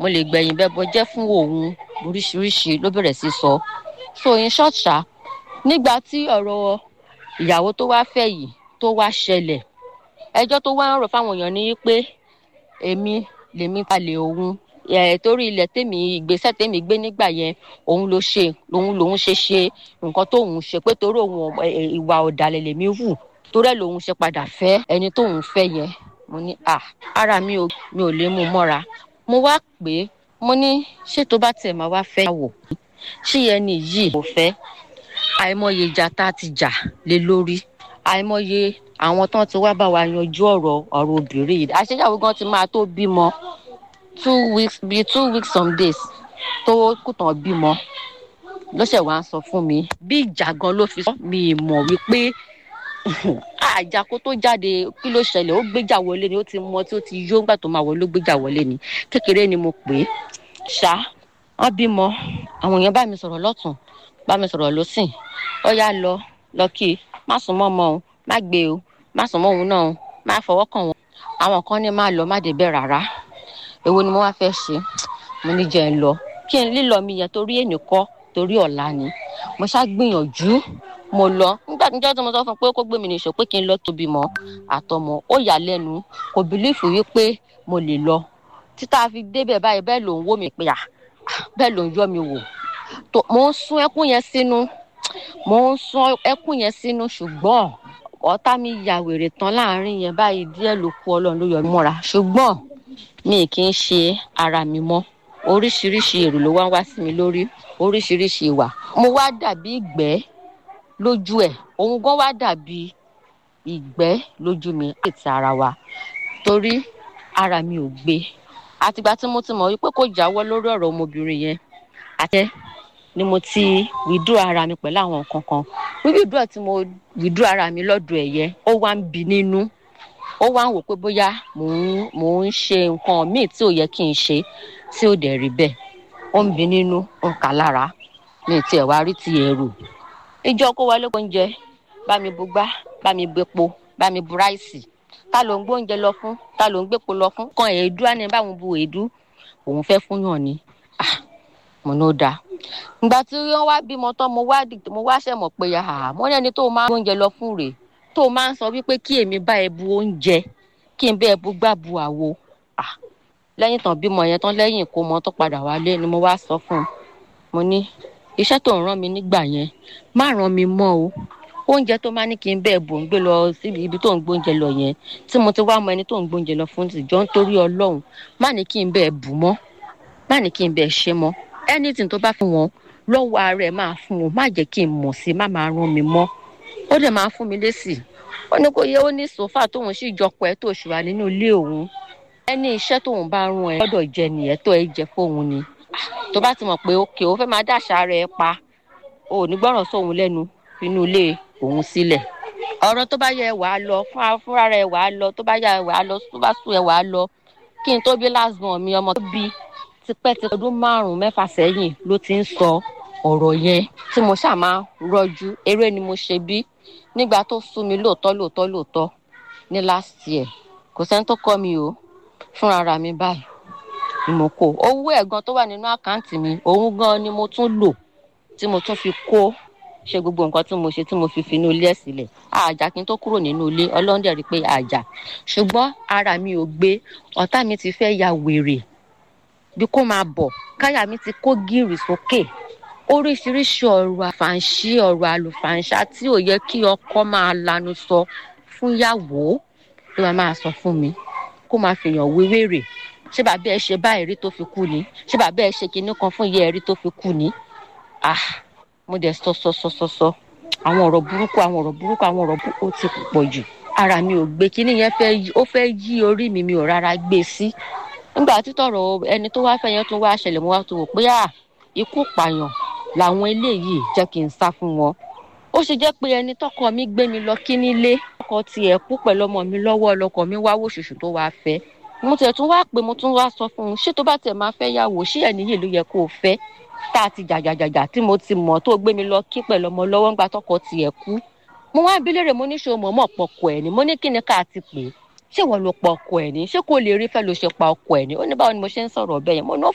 mo lè gbẹ̀yìn bẹ́ẹ̀ bọ́ jẹ́ fún òun oríṣiríṣi ló bẹ̀rẹ̀ sí sọ so in short ṣá nígbà tí ọ̀rọ̀ ìyàwó tó wá fẹ́ yìí tó wá ṣẹlẹ̀ ẹjọ́ tó wá ń rò fáwọn èèyàn ni pé èmi lèmi palẹ̀ òun torí ilẹ̀ tèmi ìgbésẹ̀ tèmi gbé nígbà yẹn òun ló ṣe òun lòun ṣe ṣe nǹkan tóun ṣe pé torí òun ìwà ọ̀dàlẹ̀ lèmi wù torí ẹ̀ lòun ṣe padà fẹ́ ẹni tóun fẹ́ yẹn mo ní à ara mi ò mi ò lè mú mọ́ra mo wá pé mo ní ṣé tó bá tiẹ̀ máa wá fẹ́ yàwó ṣé ẹni yìí kò fẹ́ àìmọye ìjà tá a ti jà lé lórí àìmọye àwọn tán ti wá bá wa yanjú ọ̀rọ̀ ọ̀rọ̀ obìnrin yìí àṣeyàwó gan ti máa tó bímọ two weeks bíi two weeks some days tó kùtàn bímọ lọ́sẹ̀ wá ń sọ fún mi bí ìjà gan ló fi sọ mi mọ̀ wípé àjà kó tó jáde kí ló ṣẹlẹ̀ ó gbéjà wọlé ni ó ti mọ tí ó ti yó ńgbà tó máa wọlé ó gbéjà wọlé ni kékeré ni mo pè é ṣá wọn bímọ àwọn èèyàn bá mi sọ̀rọ̀ lọ́tún bá mi sọ̀rọ̀ lọ́sìn ó yá lọ lọ kí i má sùn mọ́ ọmọ òun má gbé o má sùn mọ́ òun náà má fọwọ́ kàn wọ́n àwọn kan ní má lọ má débẹ̀ rárá èwo ni mo wá fẹ́ ṣe mo ní jẹ́ ń lọ kí n lílọ mi yẹn torí ènì kọ́ torí ọ̀la ni mo ṣá gbìyànjú mo lọ nígbà tí mo sọ fún un pé kó gbé mi nìṣó pé kí n lọ tóbi mọ́ àtọmọ ó yà lẹ́nu kò bìlífù wípé mo lè lọ títà fi débẹ̀ báyìí bẹ́ẹ̀ ló ń wó mi pé à bẹ́ẹ̀ ló ń yọ mi wò mo ń sún ẹkún yẹn sínú mo ń sún ẹkún yẹn sínú ṣùgbọ́n ọ̀tá mi ya wèrè tán láàrin yẹn báyìí díẹ̀ ló kú ọlọ́run ló yọ mí mọ́ra ṣùgbọ́n mi kì í ṣe ara mi mọ́ oríṣiríṣi èrò ló wá ń wá sí mi lórí oríṣiríṣi ìwà mo wá dàbí ìgbẹ́ lójú ẹ̀ òun gan wá dàbí ìgbẹ́ lójú mi àti ara wa torí ara mi ò gbé àtìgbà tí mo ti mọ̀ wípé kò jáwọ́ lórí ọ̀rọ̀ ọmọbìnrin yẹn àtẹ ni mo ti withdraw ara mi pẹ̀lú àwọn nǹkan kan withdraw tí mo withdraw ara mi lọ́dọ̀ ẹ̀ yẹn ó wá ń bi nínú ó wá ń wò pé bóyá mò ń mò ń ṣe nǹkan míì tí ò yẹ kí n ṣe tí ò dẹ̀ rí bẹ́ẹ̀ ó ń bi nínú ó ń kà lára mi tiẹ̀ wá rí ti ẹ̀rù ìjọ kó wọlé oúnjẹ bá mi bu gbá bá mi bu epo bá mi bu ráìsì ta ló ń gbóúnjẹ lọ fún ta ló ń gbépo lọ fún kan èédú á ní báwọn bu èédú òun fẹ́ fún yàn ni mo ní ó dáa ìgbà tí wọ́n wá bímọ tán mo wá mo wá ṣẹ̀ mọ̀ pé mo ní ẹni tó máa ń gbóúnjẹ lọ fún rèé tó máa ń sọ wípé kí èmi bá ẹ bu oúnjẹ kí n bẹ ẹ bu gbá bu àwo lẹ́yìn tán bímọ yẹn tán lẹ́yìn ìkómọ tó padà wálé ni mo wá sọ fún un mo ní iṣẹ́ tó ń rán mi nígbà yẹn má ràn mí mọ́ o oúnjẹ tó máa ní kí n bẹ́ẹ̀ bò ń gbé lọ síbi ibi tó ń gbóúnjẹ lọ yẹn tí mo ti wá mọ ẹni tó ń gbóúnjẹ lọ fún tìjọ́ nítorí ọlọ́run má ní kí n bẹ́ẹ̀ bù mọ́ má ní kí n bẹ́ẹ̀ ṣe mọ́ anything tó bá fún wọn lọ́wọ́ ara ẹ̀ máa fún wọn má jẹ́ kí n mọ̀ sí má máa ràn mí mọ́ ó dẹ̀ máa fún mi lésì ó ní kò yẹ ó ní sòfà tóun sì jọpọ̀ ẹ̀ tó ṣùwà nínú ilé òun ẹni iṣẹ́ tóun bá rún ẹ gbọ́dọ̀ jẹ nìyẹn tó ẹ jẹ fóun ni tó bá ti mọ̀ pé òkè ó fẹ́ máa dàṣà rẹ̀ pa ò ní gbọ́ràn sóun lẹ́nu inú ilé òun sílẹ̀ ọ̀rọ̀ tó bá yẹ wàá lọ fúnra rẹ̀ wàá lọ tó bá yẹ wàá lọ tó bá sùn ẹ wàá lọ kí n tó bí lásìmọ̀ mi ọmọ tó bí tipẹ́ ti ọdún márùn-ún mẹ́fà sẹ́yìn ló ti ń sọ ọ̀rọ̀ yẹn tí mo ṣáà máa rọjú eré ni mo ṣe bí nígbà tó sú mi lóòótọ́ lóòótọ́ lóòótọ́ ní last year kò sẹ́ni tó kọ́ mi o fúnra ra mi báyìí ni mo kó owó ẹ̀gan tó wà nínú àkáǹtì mi òun gan ni mo tún lò tí mo tún fi kó ṣe gbogbo nǹkan tí mo ṣe tí mo fi fi inú ilé ẹ̀ sílẹ̀ àjà kí n tó kúrò nínú ilé ọlọ́run dẹ̀ rí i pé àjà ṣùgbọ́n ara mi ò gbé ọ̀tá mi ti fẹ́ ya wèrè bí kò máa bọ̀ káyà mi ti kó gírì sókè oríṣiríṣi ọ̀rọ̀ àfàǹṣí ọ̀rọ̀ àlùfàǹṣá tí ò yẹ kí ọkọ máa lanu sọ fún yàwó ló máa máa sọ fún mi kó máa fìyàn wéwèrè ṣé bàbá ẹ ṣe báyìí rí tó fi kú ni ṣé bàbá ẹ ṣe kinní kan fún ìyá ẹ rí tó fi kú ni ah mo dẹ̀ sọ sọ sọ sọ sọ àwọn ọ̀rọ̀ burúkú àwọn ọ̀rọ̀ burúkú àwọn ọ̀rọ̀ burúkú ó ti pọ̀ jù ara mi ò gbé kinní yẹn fẹ́ ó fẹ́ yí orí mi mi ò rárá gbé sí nígbà títọ̀rọ̀ ẹni tó wá fẹ́ yẹn tún wá ṣẹlẹ̀ mo wá tó wò pé à ikú pààyàn làwọn eléyìí jẹ́ kí n sá fún wọn ó ṣe jẹ́ pé ẹni tọkọ mi gbé mi lọ kí nílé ọkọ tiẹ̀ kú pẹ̀lú ọmọ mi lọ́wọ́ ọlọkọ mi wá wò ṣùṣù tó wáá fẹ́ mo tẹ̀ tún wá pé mo tún wá sọ fún un ṣé tó bá tẹ̀ máa fẹ́ yàwó ṣé ẹ̀ níyì ló yẹ kó o fẹ́ tá a ti jàjàjàjà tí mo ti mọ̀ tó gbé mi lọ kí pẹ̀lú ọmọ lọ́wọ́ ńgbà tọkọ tiẹ̀ kú mo wá bí léèrè mo ní ṣe mọ̀ mọ̀ pọ̀kọ ẹ̀ ni mo ní kí ni ká ti pè é ṣé wọ́n ló pa ọkọ ẹ̀ ni ṣé kò lè rí fẹ́ ló ṣe pa ọkọ ẹ̀ ni ó ní báwo ni mo ṣe ń sọ̀rọ̀ bẹ́ẹ̀ yẹn mo ní ó